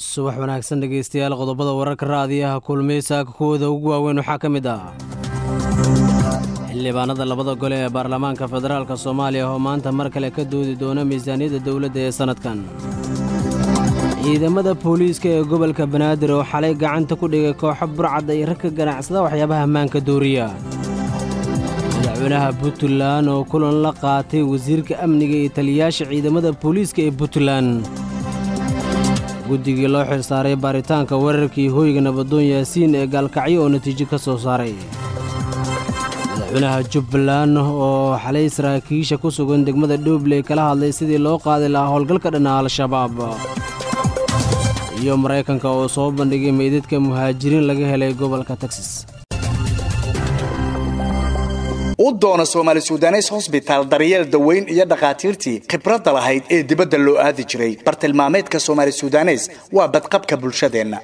subax wanaagsan dhegaystayaal qodobada wararka raadiyaha kulmaysaaka kuwooda ugu waaweyn waxaa ka mid ah xildhibaanada labada gole ee baarlamaanka federaalka soomaaliya oo maanta mar kale ka doodi doona miisaaniyadda dowladda ee sannadkan ciidamada booliiska ee gobolka banaadir oo xalay gacanta ku dhigay kooxo burcadda iyo rag ka ganacsada waxyaabaha maanka dooriya madaxweynaha puntland oo kulan la qaatay wasiirka amniga iyo taliyayaasha ciidamada booliiska ee puntland guddigii loo xilsaaray baaritaanka weerarkii hoyga nabadoon yaasiin ee gaalkacyo oo natiijo ka soo saaray madaxweynaha jubbaland oo xalay saraakiisha ku sugan degmada dhoobley kala hadlay sidii loo qaadi lahaa howlgalka dhanna al-shabaab iyo maraykanka oo soo bandhigay meydadka muhaajiriin laga helay gobolka texas u doona soomaali sudanes hosbitaal daryeel daweyn iyo dhakhaatiirtii khibradda lahayd ee dibadda loo aadi jiray bartilmaameedka soomaali sudanes waa badqabka bulshadeenna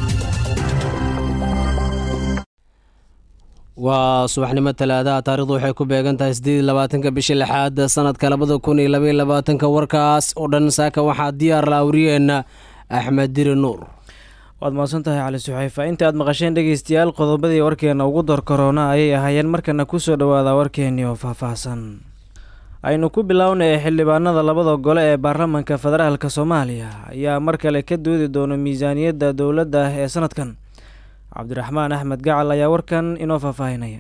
waa subaxnimo talaadaha taarikhdu waxay ku beegan tahay siddeed iyo labaatanka bisha lixaad sanadka labada kun iyo labaiyo labaatanka warkaas oo dhan saaka waxaa diyaar la awriyeenna axmed diri nuur waad mahadsan tahay cali suxayfa inta aad maqasheen dhegeystayaal qodobadii warkeena ugu door korona ayay ahaayeen markana kusoo dhawaada warkeenii oo faahfaahsan aynu ku bilownay xildhibaanada labada gole ee baarlamaanka federaalk soomaaliya ayaa mar kale ka doodi doona miisaaniyadda dowladda ee sanadkan cabdiraxmaan axmed gacal ayaa warkan inoo faahfaahinaya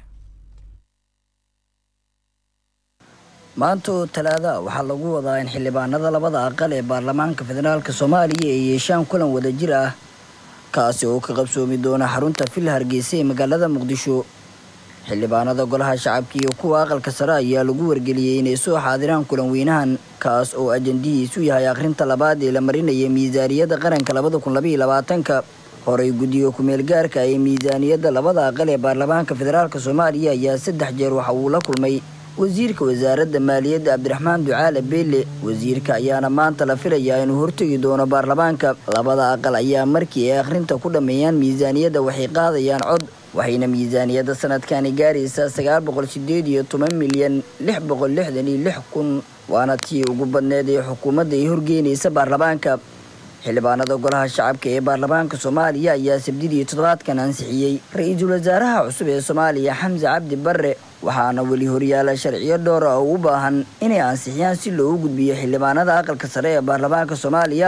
maanta oo talaada waxaa lagu wadaa in xildhibaanada labada aqal ee baarlamaanka federaalk soomaaliya ay yeeshaan kulan wadajir ah kaasi oo ka qabsoomi doona xarunta villa hargeysa ee magaalada muqdisho xildhibaanada golaha shacabka iyo kuwa aqalka sare ayaa lagu wargeliyey inay soo xaadiraan kulan weynahan kaas oo ajandihiisu yahay akhrinta labaad ee la marinaya miisaaniyadda qaranka labada kun labaiyo labaatanka horey guddiga ku-meel gaarka ee miisaaniyadda labada aqal ee baarlamaanka federaalk soomaaliya ayaa saddex jeer waxa uu la kulmay wasiirka wasaaradda maaliyadda cabdiraxmaan ducaale beelle wasiirka ayaana maanta la filayaa inuu hortegi doono baarlamaanka labada aqal ayaa markii ay akhrinta ku dhammeeyaan miisaaniyadda waxay qaadayaan cod waxayna miisaaniyadda sanadkani gaaraysaa sagaal boqol sideed iyo toban milyan lix boqol lixdan iyo lix kun waana tii ugu badneed ee xukuumadda ay horgeynaysa baarlamaanka xildhibaanada golaha shacabka ee baarlamaanka soomaaliya ayaa sabdidii toddobaadkan ansixiyey ra-iisul wasaaraha cusub ee soomaaliya xamse cabdi barre waxaana weli horyaala sharciyo dhowra oo u baahan inay ansixiyaan si loogu gudbiyo xildhibaanada aqalka sare ee baarlamaanka soomaaliya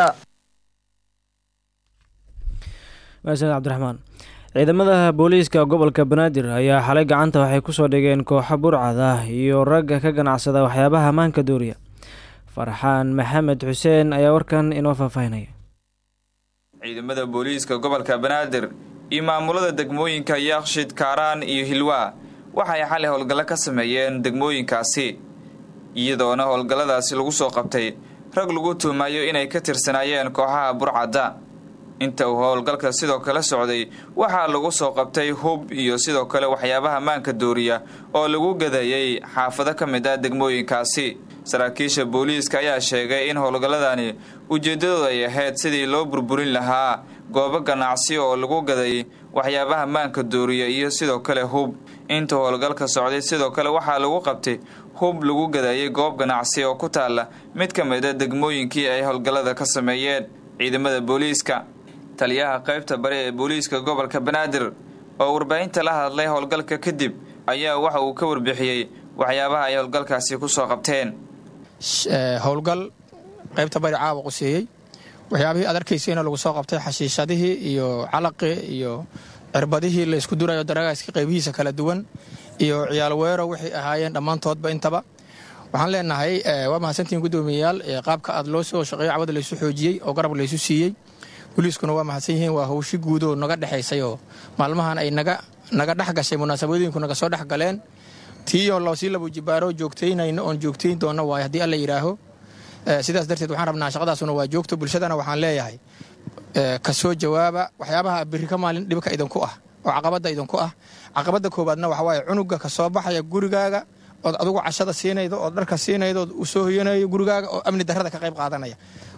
maasan cabdiraxmaan ciidamada booliiska gobolka banaadir ayaa xalay gacanta waxay kusoo dhigeen kooxo burcad ah iyo ragga ka ganacsada waxyaabaha maanka dooriya farxaan maxamed xuseen ayaa warkan inoo faahfaahinaya ciidamada booliiska gobolka banaadir iyo maamulada degmooyinka yaaqshid kaaraan iyo hilwaa waxay xalay howlgallo ka sameeyeen degmooyinkaasi iyadoona howlgalladaasi lagu soo qabtay rag lagu tuumayo inay ka tirsanaayeen kooxaha burcadda inta uu howlgalka sidoo kale socday waxaa lagu soo qabtay hub iyo sidoo kale waxyaabaha maanka dooriya oo lagu gadayay xaafado ka mid ah degmooyinkaasi saraakiisha booliiska ayaa sheegay in howlgalladani ujeeddadooda ay ahayd sidii loo burburin lahaa goobo ganacsi oo lagu gaday waxyaabaha maanka dooriya iyo sidoo kale hub inta howlgalka socday sidoo kale waxaa lagu qabtay hub lagu gadayay goob ganacsi oo ku taalla mid ka mid a degmooyinkii ay howlgallada ka sameeyeen ciidamada booliiska taliyaha qaybta bari ee booliiska gobolka banaadir oo warbaahinta la hadlay howlgalka kadib ayaa waxa uu ka warbixiyey waxyaabaha ay howlgalkaasi ku soo qabteen howlgal qaybta bari caawa quseeyey waxyaabihii aad arkayseena lagu soo qabtay xashiishadihii iyo calaqii iyo cirbadihii la isku durayo daragaaska qaybihiisa kala duwan iyo ciyaal weero waxay ahaayeen dhammaantoodba intaba waxaan leenahay waa mahadsantihiin guddoomiyayaal qaabka aad loo soo shaqeeyo cawada laysu xoojiyey oo garab laysu siiyey boliiskuna waa mahadsan yihiin waa howshi guudoo naga dhexaysay oo maalmahan ay naga naga dhex gashay munaasabadooyinku naga soo dhex galeen tiiyoo loosii labujibaaro joogtaynayno oon joogtayn doona waay haddii alla yidhaaho sidaas darteed waxaan rabnaa shaqadaasuna waa joogto bulshadana waxaan leeyahay ka soo jawaaba waxyaabaha biri ka maalin dhibka idinku ah oo caqabadda idinku ah caqabadda koowaadna waxa waaye cunuga ka soo baxaya gurigaaga ood adigu cashada siinaydo ood dharka siinaydo ood u soo hoyanayo gurigaaga oo amni darrada ka qayb qaadanaya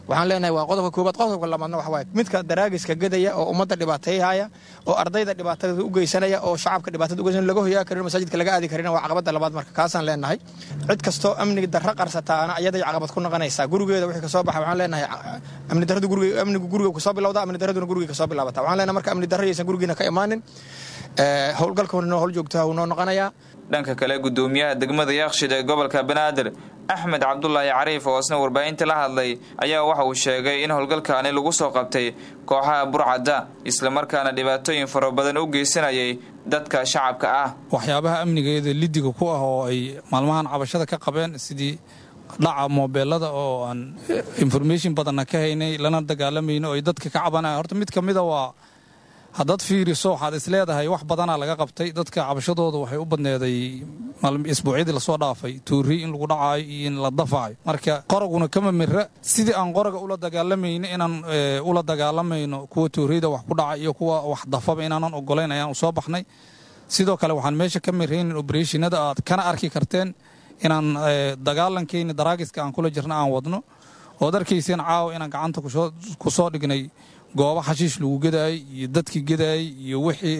waxaan leenahay waa qodobka koobaad qodobka labaadna waxa waaye midka daraagiska gadaya oo ummadda dhibaateeyhaya oo ardayda dhibaatada u geysanaya oo shacabka dhibaatada ugeysanaya laga hoyaa karin masaajidka laga aadi karin waa caqabada labaad marka kaasaan leenahay cid kastoo amniga darro qarsataana ayaday caqabad ku noqonaysaa gurigeeda wixii kasoo baxa waxaan leenahay amni darradu guriga amnigu guriga kusoo bilowda amni darraduna guriga kasoo bilaabata waxaan leenahay marka amni darro yaysan gurigiina ka imaanin howlgalka noo howl joogtaa wuu noo noqonayaa dhanka kale gudoomiyaha degmada yaakshid ee gobolka banaadir axmed cabdulaahi cariif oo isna warbaahinta la hadlay ayaa waxa uu sheegay in howlgalkaani lagu soo qabtay kooxaha burcadda islamarkaana dhibaatooyin fara badan u geysanayay dadka shacabka ah waxyaabaha amnigeeda lidiga ku ah oo ay maalmahan cabashada ka qabeen sidii dhaca moobeelada oo aan information badanna ka haynay lana dagaalamayno oo ay dadka ka cabanaya horta mid ka mida waa haddaad fiiriso waxaad is leedahay wax badanaa laga qabtay dadka cabashadooda waxay u badneeday isbuucyadii lasoo dhaafay tuuri in lagu dhacaayo iyo in la dafaayo marka qoraguna kama mira sidii aan qoraga ula dagaalamayno inaan ula dagaalamayno kuwa tuuriyada wax ku dhaca iyo kuwa wax dafaba inaanan ogolayn ayaan usoo baxnay sidoo kale waxaan meesha ka miraynin obereshinada aad kana arki karteen inaan dagaalankeeni daraagiska aan kula jirna aan wadno ood arkayseen caawa inaan gacanta ku soo dhignay goobo xashiish lagu gadaayey iyo dadkii gadaayey iyo wixii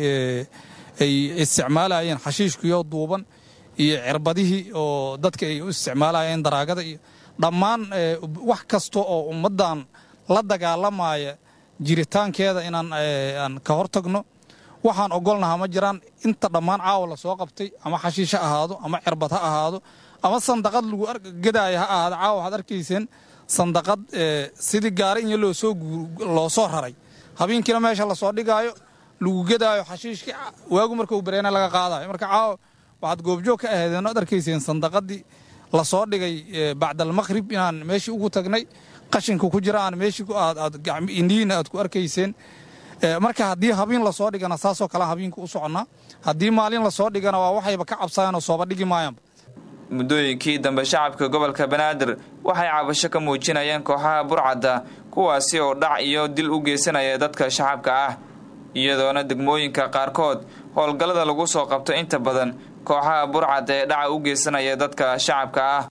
ay isticmaalayeen xashiishkiyo duuban iyo cirbadihii oo dadka ay u isticmaalayeen daraagada iyo dhammaan wax kasta oo ummaddan la dagaalamaya jiritaankeeda inaan aan ka hortagno waxaan ogolnaha ma jiraan inta dhammaan caawa la soo qabtay ama xashiish ha ahaado ama cirbad ha ahaado ama sandaqad lagu gadaaya ha ahaado caawa waxaad arkayseen sandaqad sidii gaari in loo soo raray habeenkiina meesha lasoo dhigaayo lagu gedaayo xashiishkii waagu markuu bareena laga qaadayo marka caawa waxaad goobjoog ka ahaydeen oad arkayseen sandaqadii lasoo dhigay bacdalmaqhrib inaan meeshii ugu tagnay qashinka ku jira aan meeshii indhihiina aad ku arkayseen marka haddii habiin lasoo dhigana saasoo kale habiinka u soconnaa haddii maalin lasoo dhigana waa waxayba ka cabsayanoo sooba dhigi maayanba muddooyinkii dambe shacabka gobolka banaadir waxay cabasho ka muujinayeen kooxaha burcadda kuwaasi oo dhac iyo dil u geysanaya dadka shacabka ah iyadoona degmooyinka qaarkood howlgallada lagu soo qabto inta badan kooxaha burcadda ee dhaca u geysanaya dadka shacabka ah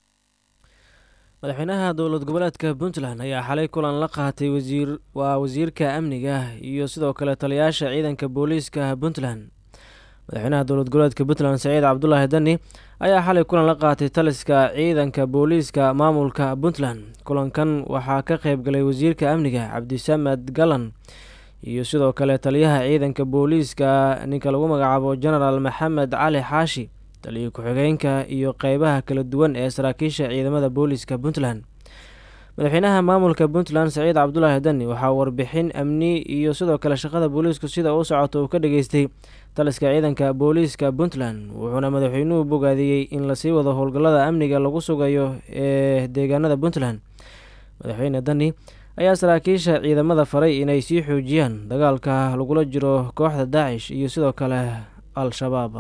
madaxweynaha dowlad goboleedka puntland ayaa xalay kulan la qaatay wasiir waa wasiirka amniga iyo sidoo kale taliyaasha ciidanka booliiska puntland madaxweynaha dowlad goboleedka puntland saciid cabdulaahi dani ayaa xalay kulan la qaatay taliska ciidanka booliiska maamulka puntland kulankan waxaa ka qayb galay wasiirka amniga cabdisamed galan iyo sidoo kale taliyaha ciidanka booliiska ninka lagu magacaabo genaraal maxamed cali xaashi taliya ku-xigeenka iyo qeybaha kala duwan ee saraakiisha ciidamada booliiska puntland madaxweynaha maamulka puntland saciid cabdulaahi dani waxaa warbixin amni iyo sidoo kale shaqada booliisku sida u socoto uu ka dhageystay taliska ciidanka booliiska puntland wuxuuna madaxweynuhu bogaadiyey in lasii wado howlgallada amniga lagu sugayo ee deegaanada puntland madaxweyne dani ayaa saraakiisha ciidamada faray inay sii xoojiyaan dagaalka lagula jiro kooxda daacish iyo sidoo kale al-shabaab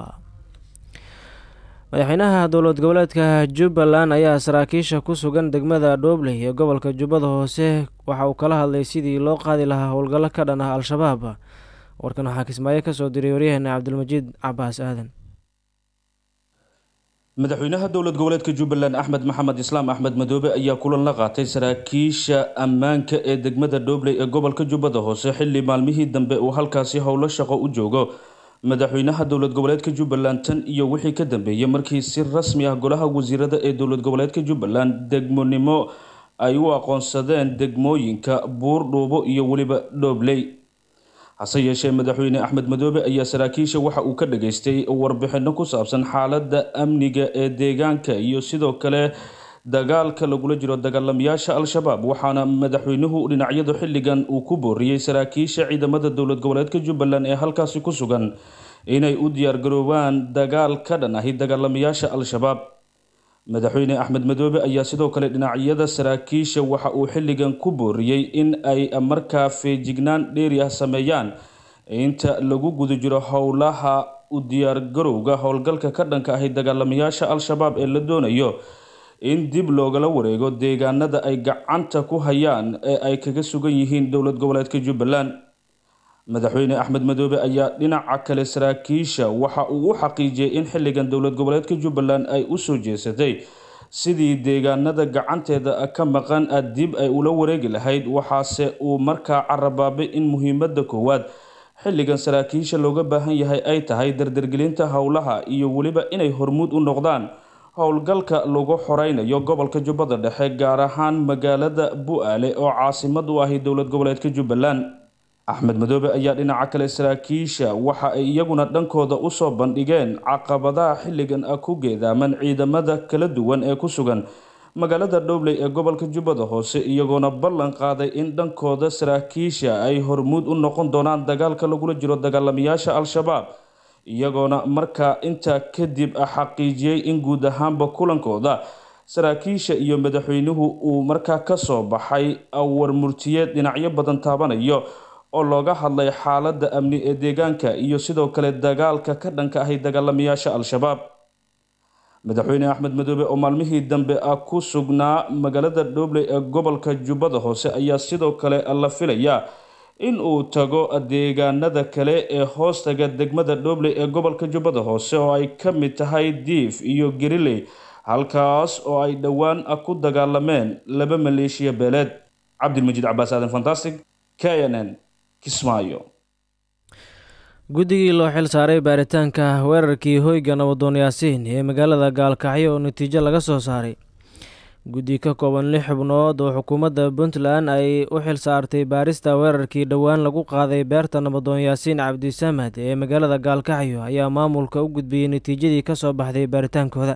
madaxweynaha dowlad goboleedka jubbaland ayaa saraakiisha ku sugan degmada dhoobley ee gobolka jubbada hoose waxa uu kala hadlay sidii loo qaadi lahaa howlgallo ka dhan ah al-shabaab warkan waxaa kismaayo kasoo diray waryaheena cabdilmajiid cabaas aadan madaxweynaha dowlad goboleedka jubbaland axmed maxamed islaam axmed madoobe ayaa kulan la qaatay saraakiisha ammaanka ee degmada dhoobley ee gobolka jubbada hoose xilli maalmihii dambe uu halkaasi howlo shaqo u joogo madaxweynaha dowlad goboleedka jubbaland tan iyo wixii ka dambeeyey markii si rasmi ah golaha wasiirada ee dowlad goboleedka jubbaland degmonimo ay u aqoonsadeen degmooyinka buurdhuubo iyo weliba dhoobley hase yeeshee madaxweyne axmed madoobe ayaa saraakiisha waxa uu ka dhageystay warbixino ku saabsan xaaladda amniga ee deegaanka iyo sidoo kale dagaalka lagula jiro dagaalamayaasha al-shabaab waxaana madaxweynuhu dhinacyadu xilligan uu ku booriyey saraakiisha ciidamada dowlad goboleedka jubbaland ee halkaasi ku sugan inay u diyaargaroobaan dagaal ka dhan ahi dagaalamayaasha al-shabaab madaxweyne axmed madoobe ayaa sidoo kale dhinacyada saraakiisha waxa uu xilligan ku booriyey in ay markaa feejignaan dheeri ah sameeyaan inta lagu guda jiro howlaha u diyaargarowga howlgalka ka dhanka ahi dagaalamayaasha al-shabaab ee la doonayo in dib loogala wareego deegaanada ay gacanta ku hayaan ee ay kaga sugan yihiin dowlad goboleedka jubbaland madaxweyne axmed madoobe ayaa dhinaca kale saraakiisha waxa uu u xaqiijiyey in xilligan dowlad goboleedka jubbaland ay u soo jeesatay sidii deegaanada gacanteeda ka maqan dib ay ula wareegi lahayd waxaase uu markaa carabaabay in muhiimada koowaad xilligan saraakiisha looga baahan yahay ay tahay dardargelinta howlaha iyo weliba inay hormuud u noqdaan howlgalka lagu xoreynayo gobolka jubbada dhexe gaar ahaan magaalada bu-aale oo caasimad u ahi dowlad goboleedka jubbaland axmed madoobe ayaa dhinaca kale saraakiisha waxa ay iyaguna dhankooda usoo bandhigeen caqabadaha xilligan ku geedaaman ciidamada kala duwan ee ku sugan magaalada dhowley ee gobolka jubbada hoose iyagoona ballan qaaday in dhankooda saraakiisha ay hormuud u noqon doonaan dagaalka lagula jiro dagaalamayaasha al-shabaab iyagoona markaa intaa kadib xaqiijiyey in guud ahaanba kulankooda saraakiisha iyo madaxweynuhu uu markaa kasoo baxay warmurtiyeed dhinacyo badan taabanayo oo looga hadlay xaaladda amni ee deegaanka iyo sidoo kale dagaalka ka dhanka ahay dagaalamayaasha al-shabaab madaxweyne axmed madoobe oo maalmihii dambe ah ku sugnaa magaalada dhowley ee gobolka jubbada hoose ayaa sidoo kale la filayaa in uu tago deegaanada kale ee hoostaga degmada dhowley ee gobolka jubbada hoose oo ay ka mid tahay diif iyo gariley halkaas oo ay dhowaan ku dagaalameen laba maleeshiya beeleed cabdilmajiid cabaas aadan fantastic k n n kismaayo guddigii loo xil saaray baaritaanka weerarkii hoyga nabadoon yaasiin ee magaalada gaalkacyo oo natiijo laga soo saaray guddi ka kooban lix xubnood oo xukuumadda puntland ay u xil saartay baarista weerarkii dhowaan lagu qaaday beerta nabadoon yaasiin cabdisamad ee magaalada gaalkacyo ayaa maamulka u gudbiyey natiijadii ka soo baxday baaritaankooda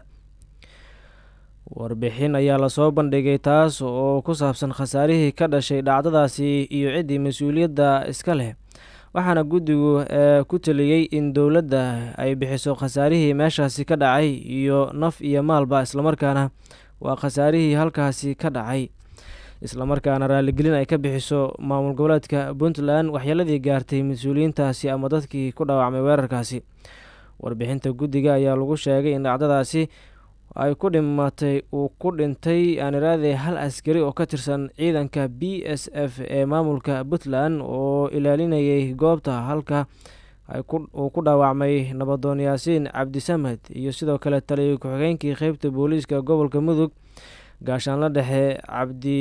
warbixin ayaa lasoo bandhigay taas oo ku saabsan khasaarihii ka dhashay dhacdadaasi iyo ciddii mas-uuliyadda iska leh waxaana guddigu ku taliyey in dowladda ay bixiso khasaarihii meeshaasi ka dhacay iyo naf iyo maalba islamarkaana waa khasaarihii halkaasi ka dhacay islamarkaana raaligelin ay ka bixiso maamul goboleedka puntland waxyeeladii gaartay mas-uuliyiintaasi ama dadkii ku dhaawacmay weerarkaasi warbixinta guddiga ayaa lagu sheegay in dhacdadaasi ay ku dhimatay uu ku dhintay aaniraade hal askari oo ka tirsan ciidanka b s f ee maamulka puntland oo ilaalinayay goobta halka uu ku dhaawacmay nabadoon yaasiin cabdisamed iyo sidoo kale taliya ku-xigeenkii qeybta booliiska gobolka mudug gaashaanla dhexe cabdi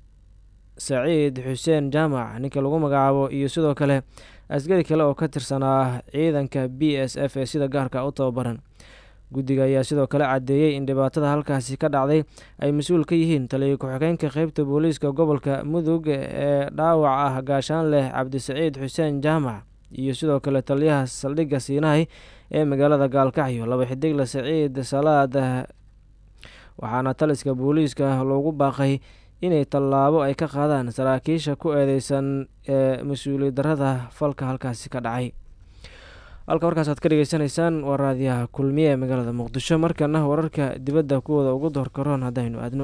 saciid xuseen jaamac ninka lagu magacaabo iyo sidoo kale askari kale oo ka tirsanaa ciidanka b s f ee sida gaarka u tababaran guddiga ayaa sidoo kale caddeeyey in dhibaatada halkaasi ka dhacday ay mas-uul ka yihiin taliya ku-xigeenka qeybta booliiska gobolka mudug ee dhaawac ah gaashaan leh cabdisaciid xuseen jaamac iyo sidoo kale taliyaha saldhigga siinahay ee magaalada gaalkacyo laba xidigle saciid salaad waxaana taliska booliiska loogu baaqay inay tallaabo ay ka qaadaan saraakiisha ku eedeysan ee mas-uuliyad darada falka halkaasi ka dhacay halka warkaas aad ka dhegeysanaysaan waa raadiyaha kulmiye ee magaalada muqdisho markana wararka dibadda kuwooda ugu doorkaroon haddaynu aadno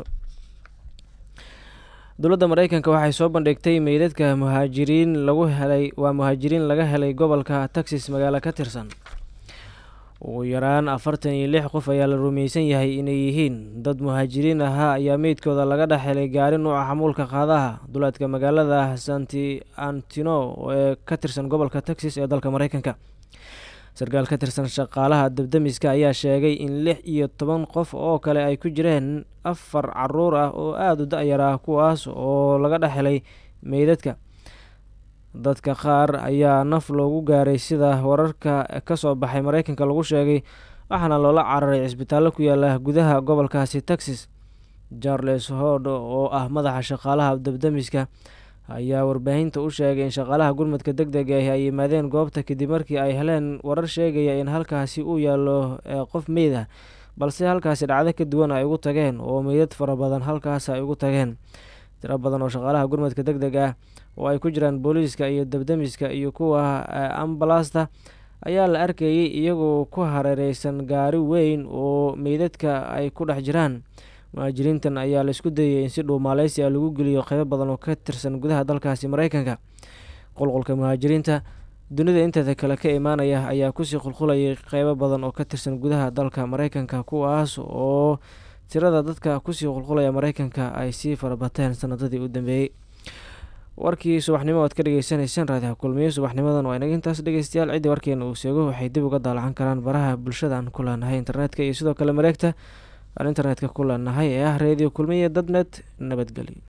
dowladda mareykanka waxay soo bandhigtay meydadka muhaajiriin lagu helay waa muhaajiriin laga helay gobolka texas magaalo ka tirsan ugu yaraan afartan iyo lix qof ayaa la rumaysan yahay inay yihiin dad muhaajiriin ahaa ayaa meydkooda laga dhex helay gaari nuuca xamuulka qaadaha duleedka magaalada santi antino ee ka tirsan gobolka texas ee dalka mareykanka sarkaal ka tirsan shaqaalaha dabdamiska ayaa sheegay in lix iyo toban qof oo kale ay ku jireen afar caruur ah oo aada u da-yar ah kuwaas oo laga dhex helay meydadka dadka qaar ayaa naf loogu gaaray sida wararka ka soo baxay mareykanka lagu sheegay waxaana loola cararay cisbitaallo ku yaala gudaha gobolkaasi texas charles hord oo ah madaxa shaqaalaha dabdamiska ayaa warbaahinta u sheegay in shaqaalaha gurmadka deg deg ah ay yimaadeen goobta kadib markii ay heleen warar sheegaya in halkaasi uu yaallo qof meyd ah balse halkaasi dhacdo ka duwan ay ugu tageen oo meydad fara badan halkaas ay ugu tageen tiro badan oo shaqaalaha gurmadka deg deg ah oo ay ku jiraan booliiska iyo dabdamiska iyo kuwa ambalasta ayaa la arkayay iyagoo ku hareereysan gaari weyn oo meydadka ay ku dhex jiraan muhaajiriintan ayaa la isku dayay in si dhuumaaleysi ah lagu geliyo qeybo badan oo ka tirsan gudaha dalkaasi mareykanka qulqulka muhaajiriinta dunida inteeda kale ka imaanaya ayaa kusii qulqulayay qeybo badan oo ka tirsan gudaha dalka mareykanka kuwaas oo tirada dadka kusii qulqulaya mareykanka ay sii farabateen sanadadii u dambeeyey warkii subaxnimo oad ka dhegeysaneyseen raadiha kulmiye subaxnimadan waa inaga intaas dhegeystayaal ciddii warkeena uu seego waxay dib uga daalacan karaan baraha bulshada aan ku leenahay internetka iyo sidoo kale mareegta aan internetka ku leenahay ee ah radio kulmiya dadnet nabadgelyo